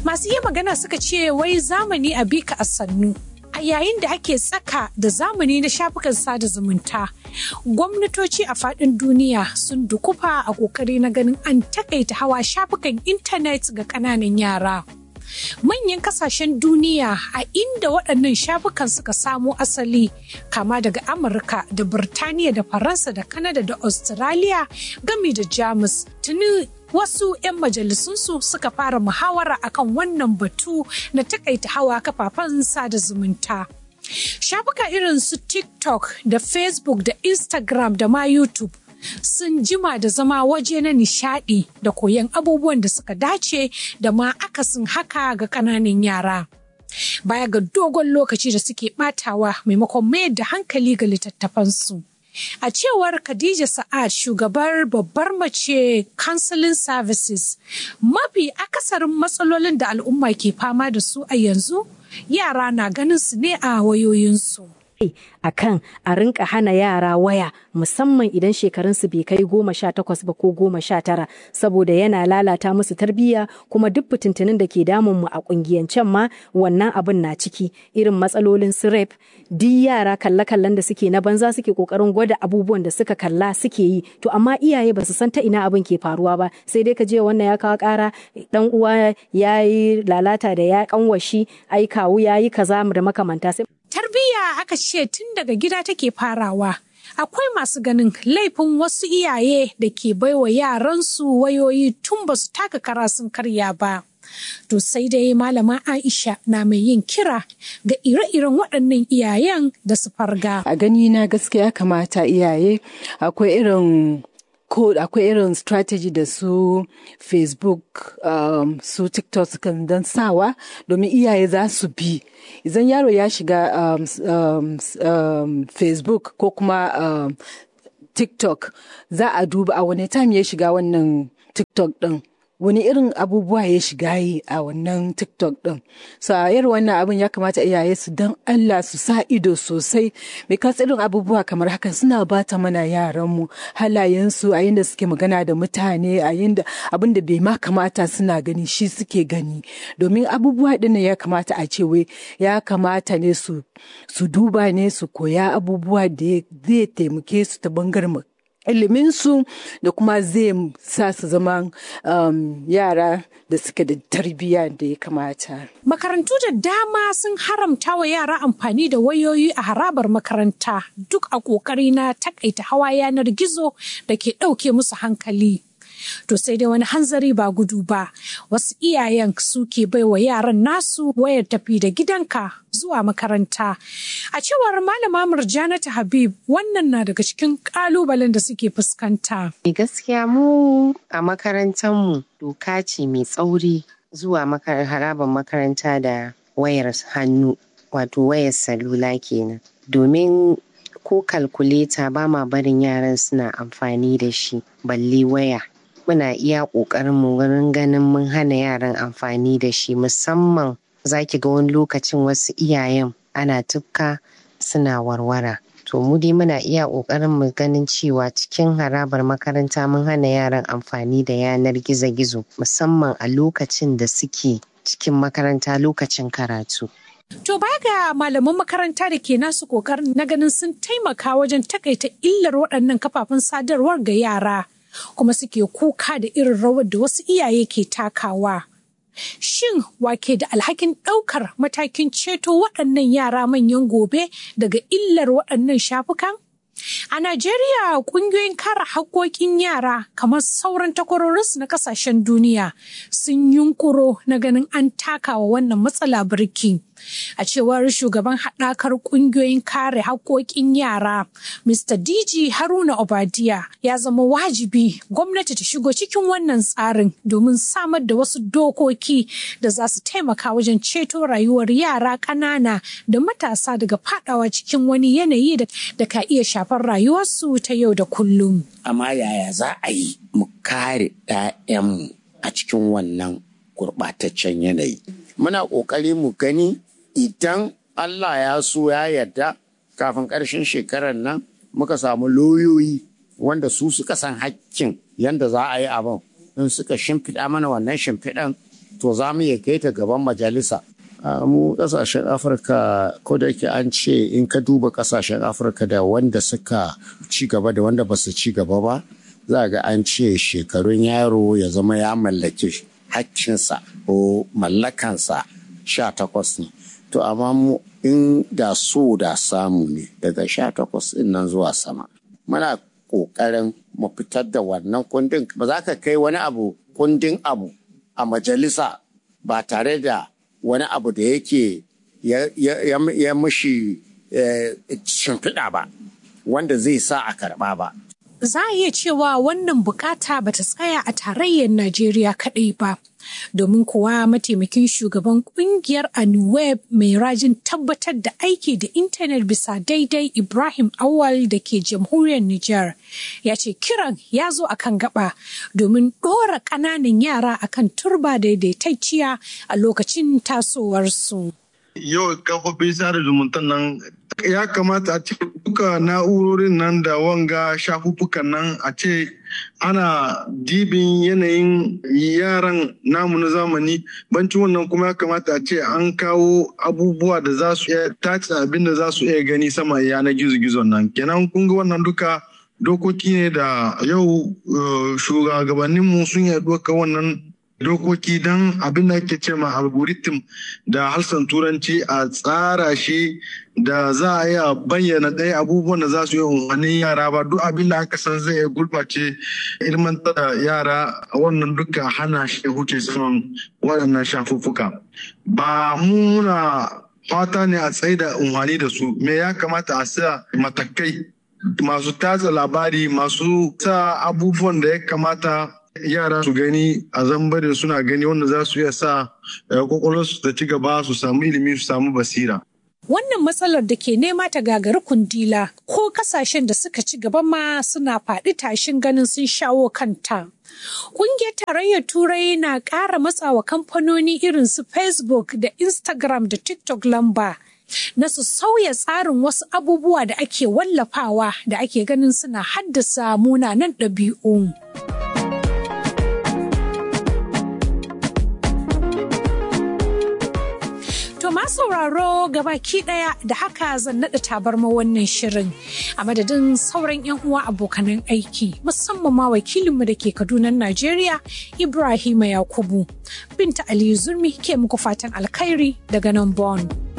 Masu yi magana suka ce wai zamani a bika a sannu. A yayin da ake tsaka da zamani na shafukan sada zumunta, gwamnatoci a faɗin duniya sun dukufa a ƙoƙari na ganin an takaita hawa shafukan intanet ga ƙananan yara. manyan kasashen duniya a inda waɗannan shafukan suka samo asali kama daga amurka da birtaniya da faransa da kanada da australia gami da jamus tuni wasu 'yan majalisunsu suka fara muhawara akan wannan batu na takaita hawa kafafen sada zumunta shafuka irin su tiktok da facebook da instagram da ma youtube sun jima da zama waje na nishadi da koyon abubuwan da suka dace da ma akasin haka ga ƙananan yara. Baya ga dogon lokaci da suke batawa maimakon mayar da hankali ga littattafansu. A cewar Khadija Sa'ad shugabar babbar mace Counseling Services, mafi akasarin matsalolin da al'umma ke fama da su a yanzu yara na ganin su ne a wayoyinsu. a kan a rinka hana yara waya musamman idan shekarunsu bai kai goma sha takwas ba ko goma sha tara saboda yana lalata musu tarbiyya kuma duk fitintunin da ke damun mu a kungiyancen ma wannan abin na ciki irin matsalolin su rep duk yara kalle-kallen da suke na banza suke kokarin gwada abubuwan da suka kalla suke yi to amma iyaye ba su san ta ina abin ke faruwa ba sai dai ka je wannan ya kawo kara dan uwa ya yi lalata da ya kanwashi ai kawu ya yi kaza da makamanta sai Tarbiyya aka ce tun daga gida take farawa. Akwai masu ganin laifin wasu iyaye da ke baiwa yaransu wayoyi tun ba su taka kara sun karya ba. To sai dai malama Aisha na mai yin kira ga ire-iren waɗannan iyayen da su farga. A gani na gaskiya kamata iyaye akwai irin ko akwai irin strategy da su facebook um, su tiktok kan don sawa domin iyaye za su bi idan yaro ya shiga um, um, um, facebook ko kuma um, tiktok za a duba a wani time ya shiga wannan tiktok din wani irin abubuwa ya shiga yi a wannan tiktok din so a irin wannan abin ya kamata iyaye su dan allah su sa ido sosai because irin abubuwa kamar haka suna bata mana yaranmu halayensu a yadda suke magana da mutane a yadda abin da bai ma kamata suna gani shi suke gani domin abubuwa din ya kamata a ce wai ya kamata ne su su duba ne su koya abubuwa da zai taimake su ta bangaren iliminsu da kuma zai sa su zama um, yara da suke da tarbiyya da ya kamata. Makarantu da dama sun haramta wa yara amfani da wayoyi a harabar makaranta duk a ƙoƙari na takaita hawa yanar gizo da ke ɗauke musu hankali. To sai dai wani hanzari ba gudu ba, wasu iyayen suke baiwa yaran nasu wayar tafi da gidanka zuwa makaranta. A cewar malama Murjanatu Habib wannan na daga cikin kalubalen da suke fuskanta. Gaskiya mu a makarantarmu doka ce mai tsauri zuwa harabar makaranta da wayar hannu wato wayar salula kenan. Domin ko kalkuleta ba ma barin yaran suna amfani da shi balle waya. muna iya ƙoƙarin mu wurin ganin mun hana yaran amfani da shi musamman zaki ga wani lokacin wasu iyayen ana tufka suna warwara to mu dai muna iya ƙoƙarin mu ganin cewa cikin harabar makaranta mun hana yaran amfani da yanar gizo-gizo musamman a lokacin da suke cikin makaranta lokacin karatu To baya ga malaman makaranta da ke nasu kokarin na ganin sun taimaka wajen takaita illar waɗannan kafafen sadarwar ga yara. kuma suke kuka da irin rawar da wasu iyaye ke takawa. Shin wake da alhakin ɗaukar matakin ceto waɗannan yara manyan gobe daga illar waɗannan shafukan? A Najeriya ƙungiyoyin kare haƙƙoƙin yara kamar sauran takwarorinsu na ƙasashen duniya sun yunkuro na ganin an takawa wannan matsala birki. A cewar shugaban haɗakar ƙungiyoyin kare haƙƙoƙin yara, Mr. DG Haruna Obadiya ya zama wajibi gwamnati ta shigo cikin wannan tsarin domin samar da wasu dokoki da za su taimaka wajen ceto rayuwar yara ƙanana da matasa daga faɗawa cikin wani yanayi da ka iya shafar rayuwarsu ta yau da kullum. Amma yaya za a yi mu kare 'ya'yanmu a cikin wannan gurɓataccen yanayi? Muna ƙoƙari mu gani idan Allah ya so ya yarda kafin ƙarshen shekarar nan muka samu lauyoyi wanda su suka san hakkin yadda za a yi abin in suka shimfiɗa mana wannan shimfiɗan to za mu iya kai ta gaban majalisa mu kasashen afirka ko da yake an ce in ka duba kasashen afirka da wanda suka ci gaba da wanda ba su ci gaba ba za ga an ce shekarun yaro ya zama ya mallaki hakkinsa ko mallakansa sha takwas ne to amma mu in da so da samu ne daga sha takwas ɗin nan zuwa sama muna ƙoƙarin mu fitar da wannan kundin ba za ka kai wani abu kundin abu a majalisa ba tare da wani abu da yake ya mushi shimfiɗa ba wanda zai sa a karɓa ba za a iya cewa wannan bukata ba ta tsaya a tarayyar Najeriya kaɗai ba. Domin kuwa mataimakin shugaban kungiyar Anuweb mai rajin tabbatar da aiki da intanet bisa daidai Ibrahim Awal da ke jamhuriyar Nijar ya ce kiran ya zo a kan gaba domin ɗora ƙananan yara akan turba daidaitacciya a lokacin tasowarsu. Yau kafofin sada zumunta nan ya kamata a ce duka na'urorin nan da wanga shafuffukan nan a ce ana dibin yanayin yaran namu na zamani banci wannan kuma ya kamata a ce an kawo abubuwa da za su iya tace abin da za su iya gani sama yanar gizo-gizon nan kenan kun ga wannan duka dokoki ne da yau shugabanninmu sun yi doka wannan dokoki don abin da ake ce ma algorithm da harsan turanci a tsara shi da za a iya bayyana ɗaya abubuwan da za su yi umarnin yara ba duk abin da aka san zai gurɓace ilmantar da yara wannan duka hana shi huce saman waɗannan shafuffuka ba muna fata ne a tsaye da umarni da su me ya kamata a sa matakai masu tatsa labari masu sa abubuwan da ya kamata yara su gani a zambarin suna gani wanda za su iya sa kwakwalwarsu ta ci gaba su samu ilimi su samu basira. Wannan matsalar da ke nema ta gagari kundila ko kasashen da suka ci gaba ma suna faɗi tashin ganin sun shawo kanta. Ƙungiyar tarayyar Turai na ƙara matsawa kamfanoni irin su Facebook da Instagram da TikTok lamba. na su sauya tsarin wasu abubuwa da ake wallafawa da ake ganin suna haddasa munanan ɗabi'u. To ma sauraro gabaki daya da haka zan naɗa tabarma wannan shirin a madadin sauran 'yan uwa abokanan aiki musamman ma wakilinmu da ke Kaduna Najeriya Ibrahima Yakubu. Binta Aliyu Zurmi ke muku fatan alkhairi daga nan Bonn.